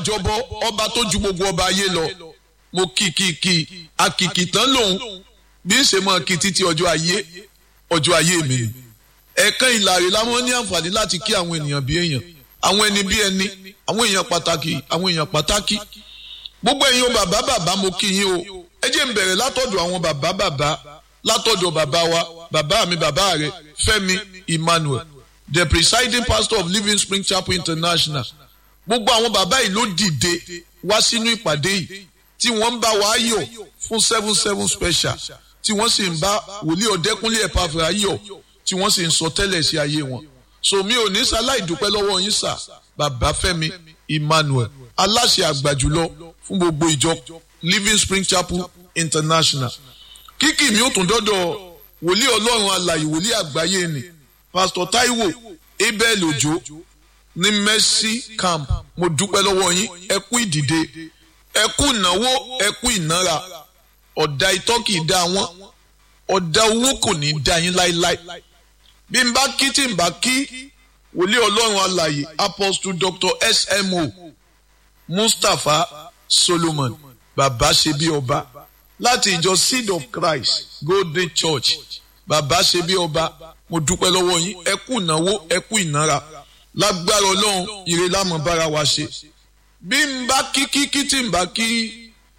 jọbọ ọba tó ju gbogbo ọba ayé lọ mo kìkìkì àkìkì tán lòun bí ń ṣe mọ kí títí ọjọ́ ayé ọjọ́ ayé mi ni ẹ̀ẹ̀kan ìlàrí láwọn ní àǹfààní láti kí àwọn ènìyàn bí èèyàn àwọn ẹni bí ẹni àwọn èèyàn pàtàkì àwọn èèyàn pàtàkì gbogbo ẹ̀yin o bàbá bàbá mo kí yín o ẹ jẹ́ n bẹ̀rẹ̀ látọ̀dọ̀ àwọn bàbá bàbá látọ̀dọ̀ bàbá wa bàbá mi bàbá rẹ Fẹ́mi Emmanuel the presiding pastor of Living Spring Chapel International gbogbo àwọn bàbá yìí ló dìde wá sínú ìpàdé yìí tí wọ́n ń bá wa yọ̀ fún seven seven special tí wọ́n sì ń bá wòlíì ọ̀dẹ́kúnlé ẹ̀pàfẹ́ ayọ̀ tí wọ́n sì ń sọ tẹ́lẹ̀ sí ayé wọn. so mi ò ní sáláì dúpẹ́ lọ́wọ́ yín sà bàbá Fẹ́mi Emmanuel aláṣẹ àgbà jùlọ fún gbogbo ìjọ Living Spring Chapel International. kíkì mi ò tún dọ́dọ̀ wòlíì ọlọ́run alàyè wòlíì àgbáyé ni Pastor Taiwo Abel Ojo ní Mercy Camp mo dúpẹ́ lọ́wọ́ yín ẹ kú ìdìde ẹ kú ìnáwó ẹ kú ìnára ọ̀dà itọ́ kì í dá wọn ọ̀dà owó kò ní í dá yín láéláé bí n bá kí tí n bá kí wòlíì ọlọ́run alàyè apostle dr smo mustapha solomon bàbá ṣe bí ọba láti ìjọ seed of christ golden church bàbá ṣe bí ọba mo dúpẹ́ lọ́wọ́ yín ẹ kú ìnáwó ẹ kú ìnára lágbára ọlọ́run ire lámọ̀ bára wa ṣe bí n bá kí kí kí tí n bá kí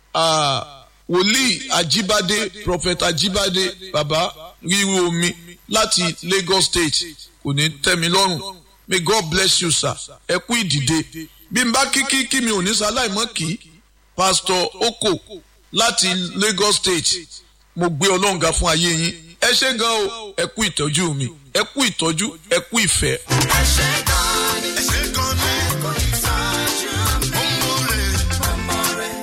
wòlíì ajíbádé prophet ajíbádé bàbá ríru omi láti lagos state kò ní tẹ́ mi lọ́rùn may god bless you sir ẹ kú ìdìde bí n bá kí kí kí mi ò ní sáláìmọ́ kí pastor oko láti lagos state mo gbé ọlọ́run ga fún ayé yín ẹ ṣé gan o ẹ kú ìtọ́jú mi ẹ kú ìtọ́jú ẹ kú ìfẹ́. ẹ ṣé gan ni ẹ ṣé gan ni ẹ kú ìtọ́jú ọmọọrẹ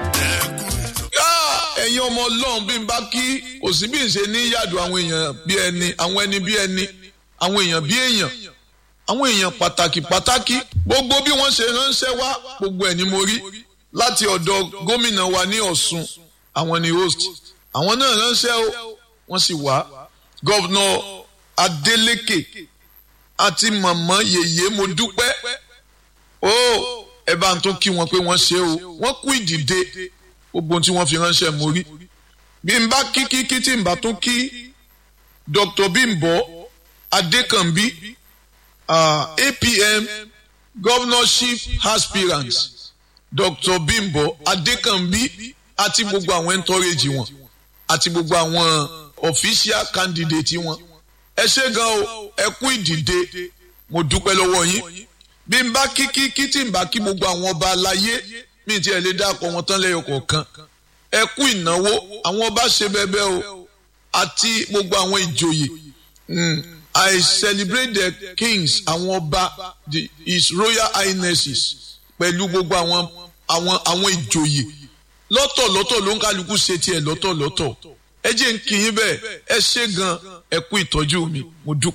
ẹ̀yin ọmọ ọlọ́run bí n bá kí kò sí bí n ṣe ní yàdù àwọn èèyàn bí ẹni àwọn ẹni bí ẹni àwọn èèyàn bí èèyàn àwọn èèyàn pàtàkì pàtàkì gbogbo bí wọ́n ṣe ránṣẹ́ wá gbogbo ẹ̀ ni mo rí láti ọ̀dọ̀ gómìnà wa ní Ọ̀ṣun àwọn ni host àwọn náà ránṣẹ́ o wọ́n sì wá gọ́vnà Adeleke àti màmá yèyé mo dúpẹ́ o ẹ bá ń tún kí wọn pé wọ́n ṣe o wọ́n kú ìdìde gbogbo tí wọ́n fi ránṣẹ́ mo rí bí n bá kí kí kí tí n bá tún kí Dr. Bimbo Adekanbi uh, APM governorship aspirant Dr. Bimbo Adekanbi àti gbogbo àwọn entourage wọn àti gbogbo àwọn official candidate wọn ẹ ṣé gan o ẹ kú ìdìde mo dúpẹ́ lọ́wọ́ yín bí n bá kí kí kí tí n bá kí gbogbo àwọn ọba aláyé mi ti ẹ̀ lè dákọ̀ wọn tán lẹ́yọ kọ̀ọ̀kan ẹ kú ìnáwó àwọn ọba ṣe bẹ́ẹ̀ o àti gbogbo àwọn ìjòyè I celebrate the kings àwọn ọba the his royal highnesses pẹ̀lú gbogbo àwọn àwọn àwọn ìjòyè lọ́tọ̀lọ́tọ̀ ló ń kálukú ṣe tiẹ̀ lọ́tọ̀lọ́tọ̀ ẹ jẹ́ ń kí yín bẹ́ẹ̀ ẹ ṣé gan ẹ kú ìtọ́jú mi mo dúpẹ́.